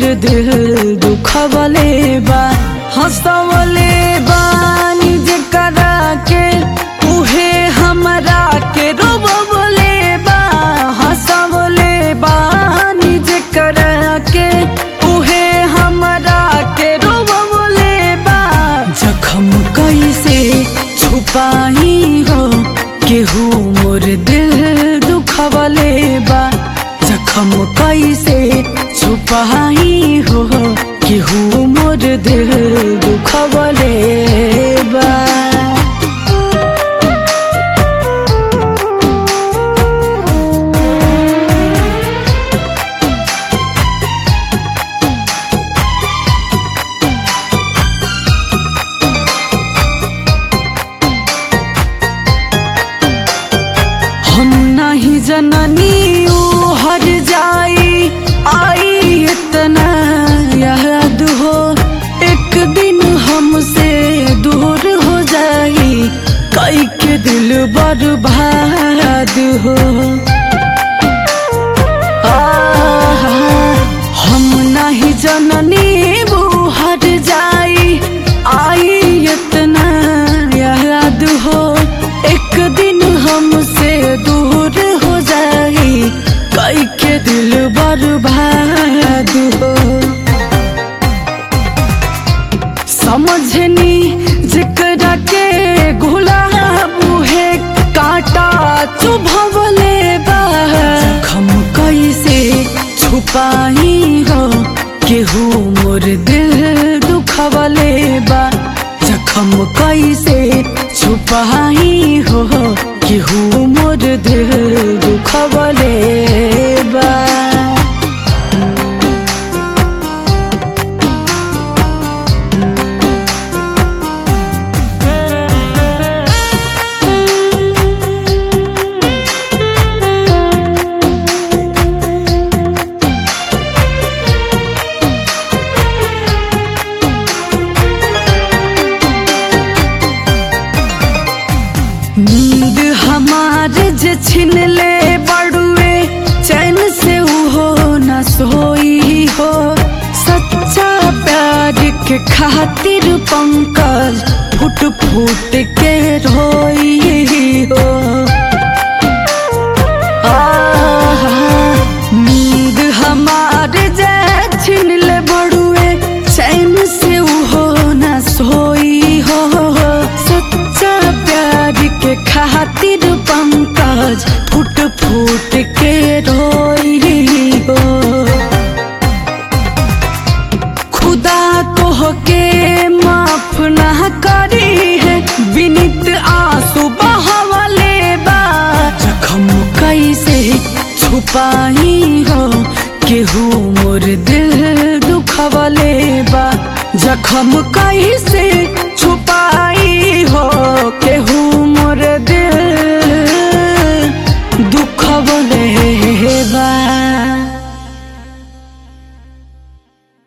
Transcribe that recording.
दिल दुखवले बा हंसवले बा निज करा के उहे हमरा के रोबवले बा हंसवले बा निज करा के उहे हमरा के रोबवले बा जखम कैसे छुपाई हो केहू मोर दिल दुखवले बा जखम कैसे छुपाई हो केहू मोर दिल दुखवले बा हम नहीं जननी ऊ हर जाई आई इतना याद हो एक दिन हमसे दूर हो जाई कई के दिल बर्बाद हो आहा, हम नहीं जननी वो हर जाई आई इतना याद हो एक दिन हमसे दूर हो जाई कई के दिल बर्बाद हो समझनी जिकरा के गुलाब है कांटा चुभवले बा जखम कैसे छुपाई हो केहू मोर दिल दुखवले बा जखम कैसे छुपाई हो केहू मोर दिल दुखवले बा नींद हमार जे छिन ले बड़ुए चैन से उहो न सोई हो सच्चा प्यार के खातिर पंकज फुट फुट के रोई हो आहा, नींद हमार जे छिन ले बड़ुए चैन से उहो न सोई हो सच्चा प्यार के खातिर पंकज फुट फुट के रोई हो खुदा तो के माफ ना करी है विनित आंसू बहावले बा जखम कैसे छुपाई हो केहू मोर दिल दुखवले बा जखम कैसे छुपाई हो केहू मोर दिल दुखवले बा